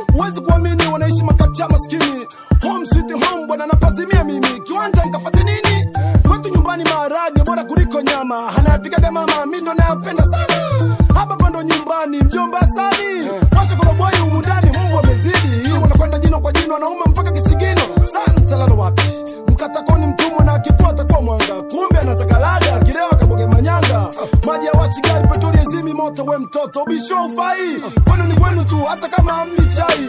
huwezi kuamini wanaishi makacha maskini home sweet home bwana napazimia mimi kiwanja nkafate nini kwetu nyumbani maharage bora kuliko nyama anayapikaga mama mi ndo nayapenda sana hapa pando nyumbani mjomba sani washa koroboi umundani mbwa amezidi wanakwenda jino kwa jino wanaume mpaka kisigino santalalo wapi mkatakoni mtumwa na akipua atakuwa mwanga kumbe anataka laga kilewa kaboge manyanga maji ya washi gari petroli ezimi moto we mtoto bisho ufai kwenu ni kwenu tu hata kama hamni chai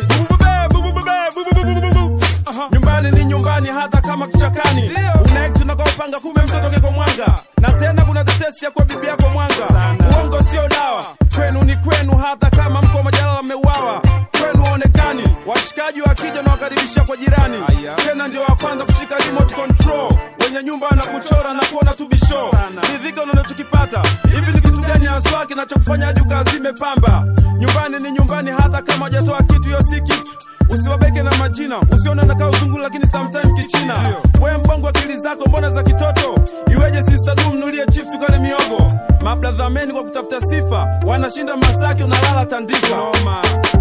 nyumbani ni nyumbani hata kama kichakani unaekti nakaupanga kume mtoto keko mwanga na tena kuna tetesi ya kwa bibi yako mwanga uongo sio dawa kwenu ni kwenu hata kama mko majalala mmeuawa kwenu waonekani washikaji wakija na wakaribisha kwa jirani tena ndio wa kwanza kushika remote control wenye nyumba na kuchora na kuona tu bisho ridhika unachokipata hivi ni kitu gani haswa kinachokufanya hadi ukazime pamba nyumbani ni nyumbani hata kama hajatoa kitu hiyo si kitu usiwabeke na majina usione nakaa uzungu lakini sometime kichina we mbongo akili zako mbona za kitoto iweje sistadu mnulie chips ukale miogo mabladhameni kwa kutafuta sifa wanashinda masaki unalala tandika Noma.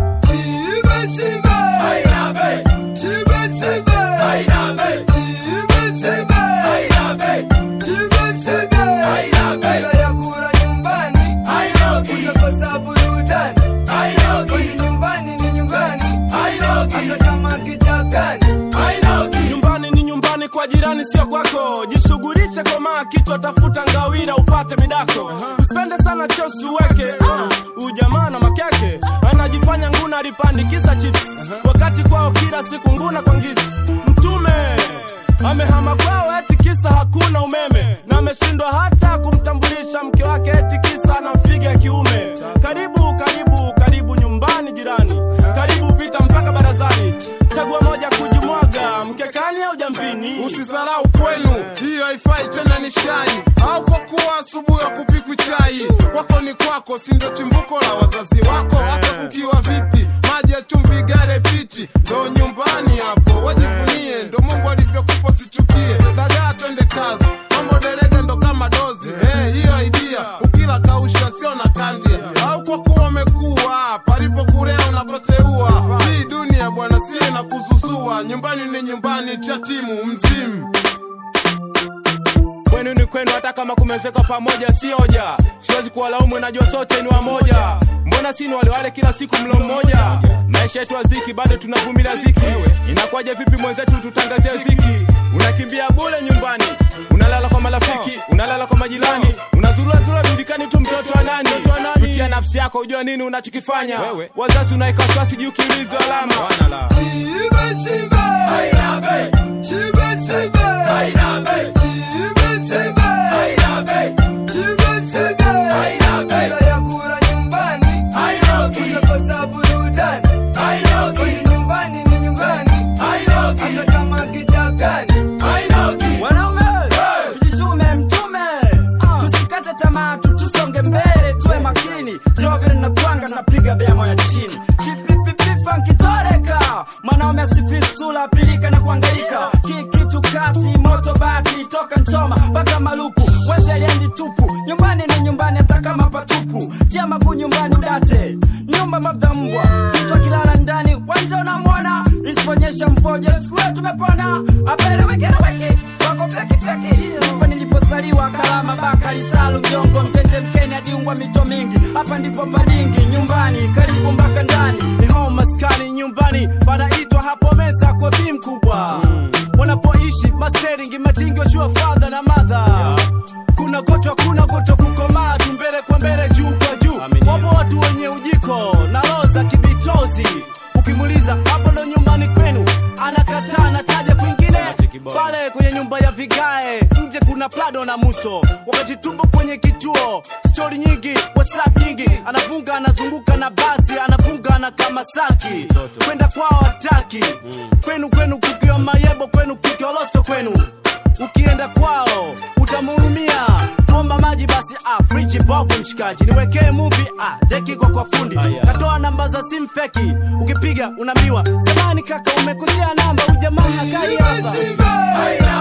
nyumbani ni nyumbani kwa jirani sio kwako jishughulishe komaa kichwa tafuta ngawira upate midako usipende sana chosi uweke uh, ujamaa na makeke anajifanya nguna alipandikiza chips wakati kwao kila siku nguna kwa ngizi mtume amehama kwao eti kisa hakuna umeme na ameshindwa hata kumtambulisha mke wake eti kisa anamfiga ya kiume karibu karibu karibu nyumbani jirani karibu pita mpaka barazani chagua moja kujimwaga mkekani au jambini Usisarau kwenu, hiyo haifai tena ni shai, au kwa kuwa asubuhi ya kupikwi chai. Kwako ni kwako, si ndo chimbuko la wazazi wako. Hata kukiwa vipi, maji ya chumvi, gare piti, ndo nyumbani hapo. Wajivunie, ndo Mungu alivyokupa, sichukie. Dagaa twende kazi, mambo derege ndo kama dozi. Eh, hiyo idea ukila kausha sio na kandia, au kwa kuwa umekuwa palipo kurea unapoteua. Hii dunia bwana, sie na kuzuzua. Nyumbani ni nyumbani, cha timu mzimu. kwenu ni kwenu hata kama kumezekwa pamoja si hoja siwezi kuwalaumu najua sote ni wamoja mbona si ni wale wale kila siku mlo mmoja maisha yetu aziki bado tunavumilia ziki inakuwaje vipi mwenzetu tutangazie ziki unakimbia bule nyumbani unalala kwa marafiki unalala kwa majirani unazulazula dudikani tu mtoto wa nani jutia nafsi yako ujua nini unachokifanya wazazi unaeka wasiwasi juu kiulizo alama wanaume tujitume mtume tusikate tamaa tu tusonge mbele tuwe makini jovile napanga napiga beamo ya chini pipipipifankitoreka mwanaume asifisula pilika na kuangaika kikitu kati moto bati toka nchoma mpaka maluku wezeliendi tupu nyumbani ni nyumbani hata kama patupu jamaku nyumbani udate nyumba mafta mbwa mtu akilala ndani wanja unamwona isiponyesha mfoje siku hiyo tumepona apele wekena weke wako fyekifyeki ndipo nilipozaliwa kalama bakari salu mjongo mtete mkeni adiungwa mito mingi hapa ndipo padingi nyumbani karibu mpaka ndani ni hao maskani nyumbani panaitwa hapo meza kwa bi mkubwa wanapoishi masteringi matingi washua fadha na madha kuna goto kuna goto kukomaa tu mbele kwa mbele juu kwa juu wapo watu wenye ujiko na roho za kibitozi ukimuliza hapo ndo nyumbani kwenu anakataa anataja kwingine pale kwenye nyumba ya vigae nje kuna plado na muso wakati tupo kwenye kituo stori nyingi whatsapp nyingi anafunga anazunguka na basi anafunga na kamasaki kwenda kwao hataki kwenu kwenu kukiwa mayebo kwenu kukioloso kwenu ukienda kwao utamhurumia omba maji basi ah, friji bovu mshikaji niwekee muvi ah, deki kwa kwa fundi katoa namba za simu feki ukipiga unaambiwa samani kaka umekosea namba ujamaa hakai hapa